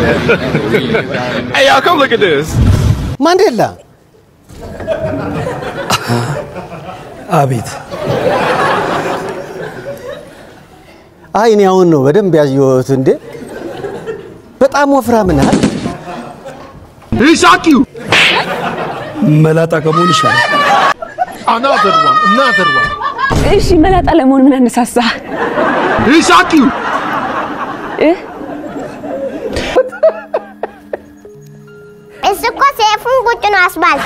Hey, y'all, come look at this. ማንዴላ አቤት አይ እኔ አሁን ነው በደንብ ያየሁት። እንዴ በጣም ወፍራም ነህ። He shock you. መላጣ ከመሆን ይሻላል። Another one. Another one. እሺ መላጣ ለመሆን ምን አነሳሳ? He shock you. እ? እሱ እኮ ሴፉን ቁጭ ነው አስባልት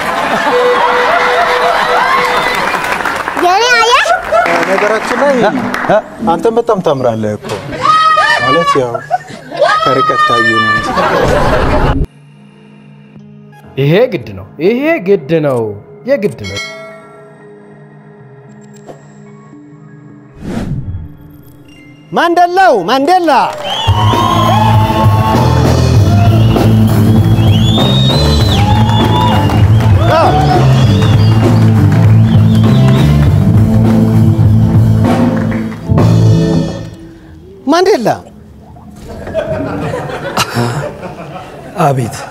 የኔ አየህ ነገራችን ላይ አንተም በጣም ታምራለህ እኮ ማለት ያው ከርቀት ካየ ነው እንጂ ይሄ ግድ ነው። ይሄ ግድ ነው። የግድ ነው። ማንደላው ማንዴላ ማንዴላ አቤት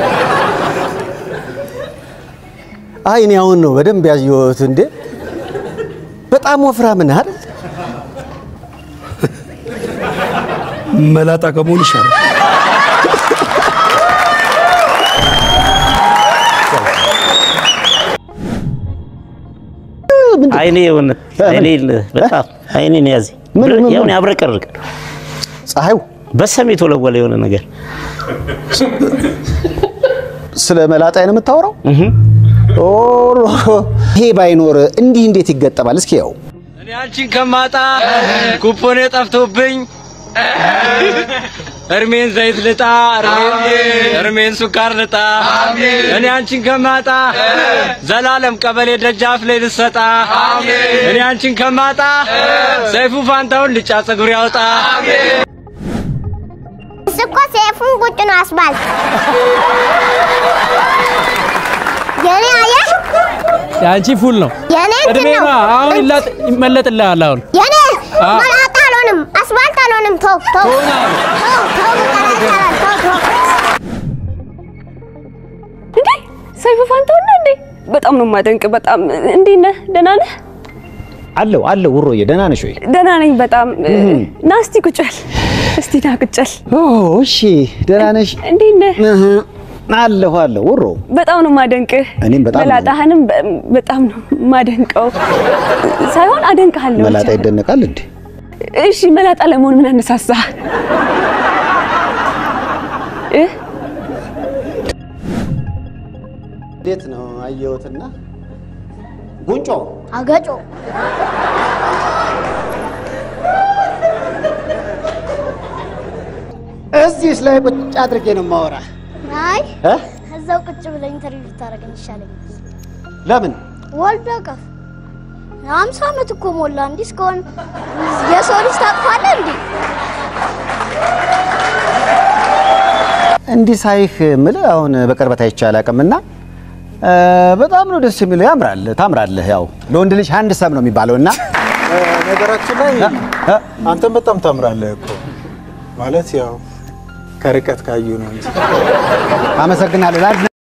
አይ እኔ አሁን ነው በደንብ ያየሁት። እንዴ በጣም ወፍራም ነህ አይደል? መላጣ ከመሆን ይሻላል። አይኔ የሆነ አይኔ በጣም አይኔን ያዘ ምን- ምን- የሆነ ያብረቀርቃል። ፀሐዩ በሰም የተወለወለ የሆነ ነገር ስለ መላጣ ነው የምታወራው? ኦሮ ይሄ ባይኖር እንዲህ እንዴት ይገጠማል? እስኪ ያው እኔ አንቺን ከማጣ ኩፖኔ ጠፍቶብኝ እርሜን ዘይት ልጣ እርሜን- እርሜን ሱካር ልጣ እኔ አንቺን ከማጣ ዘላለም ቀበሌ ደጃፍ ላይ ልሰጣ እኔ አንቺን ከማጣ ሰይፉ ፋንታውን ልጫ ፀጉር ያውጣ እሱ እኮ ሴፉን ቁጭ ነው አስባልት የኔ አየህ የአንቺ ፉል ነው። የኔ እንትን ነው እድሜማ አሁን ይላጥ- ይመለጥልሃል። አሁን የኔ አ- መላጣ አልሆንም አስባልት አልሆንም ተው ተው ተው ተው በቃ ተው ተው እንዴ ሰይፉ ፋንታውን ነው እንዴ? በጣም ነው የማደንቅ። በጣም እንዴት ነህ? ደህና ነህ? አለው አለው ውሮዬ ደህና ነሽ ወይ? ደህና ነኝ በጣም። ና እስቲ ቁጭ በል። እስቲ ና ቁጭ በል። ኦ እሺ ደህና ነሽ? እንዴት ነህ? እህ፣ አለሁ አለሁ ውሮ በጣም ነው የማደንቅህ። እኔም በጣም ነው። መላጣህንም በ- በጣም ነው የማደንቀው ሳይሆን አደንቅሃለሁ። መላጣ ብቻ። ይደነቃል እንዴ? እሺ መላጣ ለመሆን ምን አነሳሳ? እ? እንዴት ነው አየሁትና ጉንጮ አገጮ እዚህስ ላይ ቁጭ አድርጌ ነው የማወራ። አይ እ? እዛው ቁጭ ብለህ ኢንተርቪው ብታደርገኝ ይሻለኛል ለምን ወልደ ቀፍ ሀምሳ ዓመት እኮ ሞላ እንዲህ እስከሆን የሰው ልጅ ታቅፋለህ እንዴ እንዲህ ሳይህ ምልህ አሁን በቅርበት አይቼ አላውቅምና እ፣ በጣም ነው ደስ የሚለው። ያምራል፣ ታምራለህ። ያው ለወንድ ልጅ አንድ ሰም ነው የሚባለው እና ነገራችን ላይ አንተም በጣም ታምራለህ እኮ ማለት ያው ከርቀት ካዩ ነው እንጂ አመሰግናለሁ። ላድና